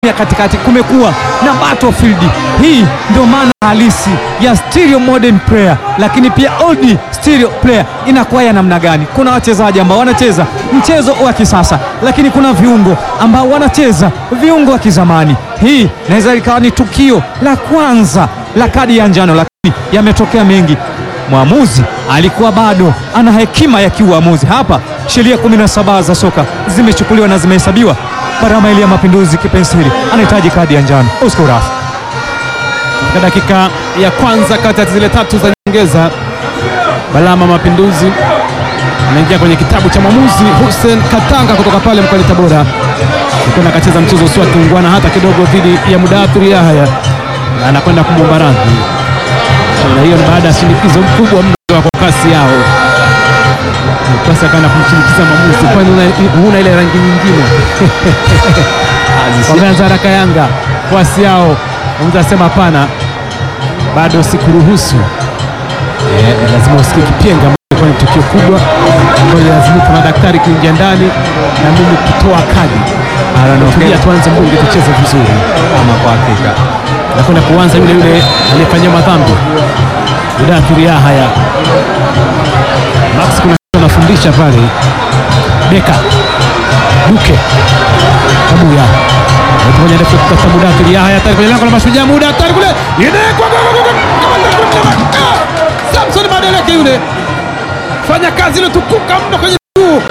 ya katikati kumekuwa na battlefield. Hii ndio maana halisi ya stereo modern player, lakini pia old stereo player inakuwa ya namna gani? Kuna wachezaji ambao wanacheza mchezo wa kisasa, lakini kuna viungo ambao wanacheza viungo wa kizamani. Hii inaweza ikawa ni tukio la kwanza la kadi ya njano, lakini yametokea mengi. Mwamuzi alikuwa bado ana hekima ya kiuamuzi. Hapa sheria 17 za soka zimechukuliwa na zimehesabiwa. Barama ile ya Mapinduzi kipenseli anahitaji kadi ya njano. Oscar Urafu katika dakika ya kwanza kati ya zile tatu za nyongeza, Balama Mapinduzi anaingia kwenye kitabu cha mwamuzi Hussein Katanga kutoka pale mkoani Tabora, alikuwa akacheza mchezo usio kiungwana hata kidogo dhidi ya Mudathiri Yahya na anakwenda kumwomba radhi, na hiyo ni baada ya shinikizo mkubwa mno kwa kasi yao. Kasi akaenda kumshinikiza mwamuzi, kwani huna- huna ile rangi nyingine? Wameanza haraka Yanga kwasi yao, mwamuzi asema hapana, bado sikuruhusu. Eh, lazima usikie kipenga, ambayo ilikuwa ni tukio kubwa ambayo lazimika madaktari kuingia ndani na mimi kutoa kadi. Tulia, tuanze mbunge, tucheze vizuri. ama kwa hakika Nakwenda kuanza yule yule aliyefanyia madhambi Mudathiri Yahya. Max kuna kitu anafundisha pale, Beka Duke Kabuya moja ndefu kutafuta Mudathiri Yahya tayari kwenye lango la Mashujaa, muda tayari kule inekwa Samson Madeleke yule fanya kazi ile tukuka mno kwenye juu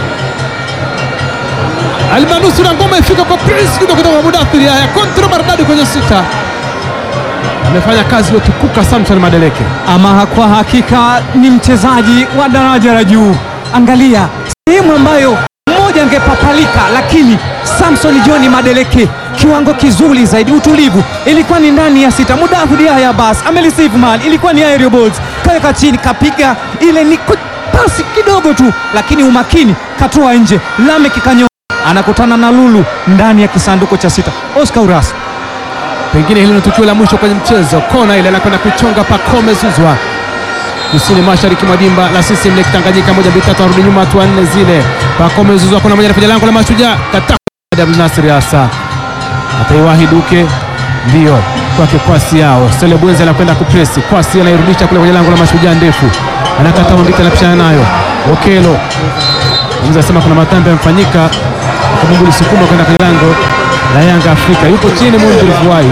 almanusura ngoma ifika kwa Prince Kido kutoka kwa Mudathiri Yahya, kontro maridadi kwenye sita, amefanya kazi iliyotukuka Samson Madeleke. ama kwa hakika ni mchezaji wa daraja la juu. Angalia sehemu ambayo mmoja angepapalika, lakini Samson John Madeleke kiwango kizuri zaidi, utulivu, ilikuwa ni ndani ya sita. Mudathiri Yahya bas amereceive man, ilikuwa ni aerial balls, kaweka chini, kapiga ile ni ku- pasi kidogo tu, lakini umakini katoa nje. Lamek kanyo anakutana na Lulu ndani ya kisanduku cha sita. Oscar Uras Pengine hilo ni tukio la mwisho kwenye mchezo. Kona ile anakwenda kuchonga Pacome Zuzwa kusini mashariki mwa dimba la CCM Lake Tanganyika, moja mbili tatu, arudi nyuma hatua nne zile. Pacome Zuzwa kuna moja anapiga lango la Mashujaa, kata Abdul Nasir Asa ataiwahi Duke, ndio kwake kwasi yao. Stele Bwenzi anakwenda kupresi, kwasi anairudisha kule kwenye lango la Mashujaa, ndefu anakata mbita, anapishana nayo Okelo Mzee asema kuna matambi yamefanyika, Mungu lisukuma kwenda kwenye lango la Yanga Afrika, yupo chini Mungu livuai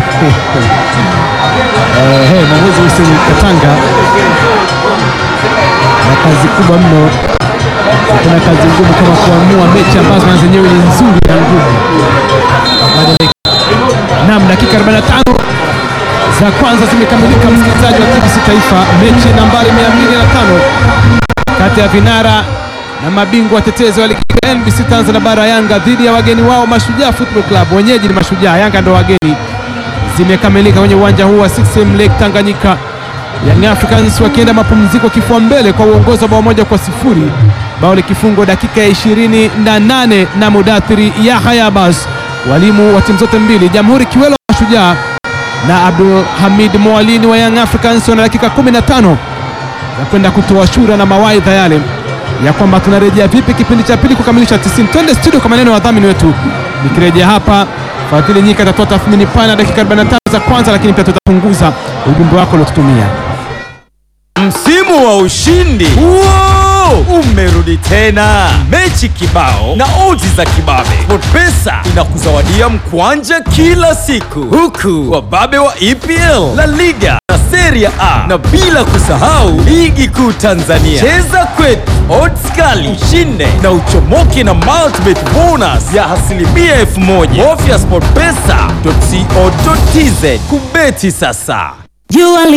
Eh, hey, mwamuzi Hussein Katanga na kazi kubwa mno. Kuna kazi ngumu kama kuamua mechi ambazo na zenyewe ni nzuri na ngumu. Naam, dakika 45 za kwanza zimekamilika, msikilizaji wa TBC Taifa, mechi nambari 205 kati ya vinara na mabingwa watetezi wa ligi ya NBC Tanzania bara Yanga dhidi ya wageni wao Mashujaa Football Club. Wenyeji ni Mashujaa, Yanga ndo wageni. Zimekamilika kwenye uwanja huu wa CCM Lake Tanganyika, Young Africans wakienda mapumziko kifua mbele kwa uongozi wa bao moja kwa sifuri, bao likifungwa dakika ya ishirini na nane na Mudathiri Yahya Abbas. Walimu wa timu zote mbili, Jamhuri Kiwelo wa Mashujaa na Abdul Hamid Mwalini wa Young Africans wana dakika 15 ya kwenda kutoa shura na mawaidha yale ya kwamba tunarejea vipi kipindi cha pili kukamilisha 90. Twende studio kwa maneno ya wadhamini wetu. Nikirejea hapa, Fadhili Nyika atatoa tathmini pana dakika 45 za kwanza, lakini pia tutapunguza ujumbe wako uliotutumia. Msimu wa ushindi Wow! umerudi tena, mechi kibao na odds za kibabe. SportPesa inakuzawadia mkwanja kila siku, huku wababe wa EPL, La Liga na Serie A, na bila kusahau ligi kuu Tanzania. Cheza kwetu, odds kali, ushinde na uchomoke na multibet bonus ya asilimia elfu moja. Bofya sportpesa.co.tz kubeti sasa. Jua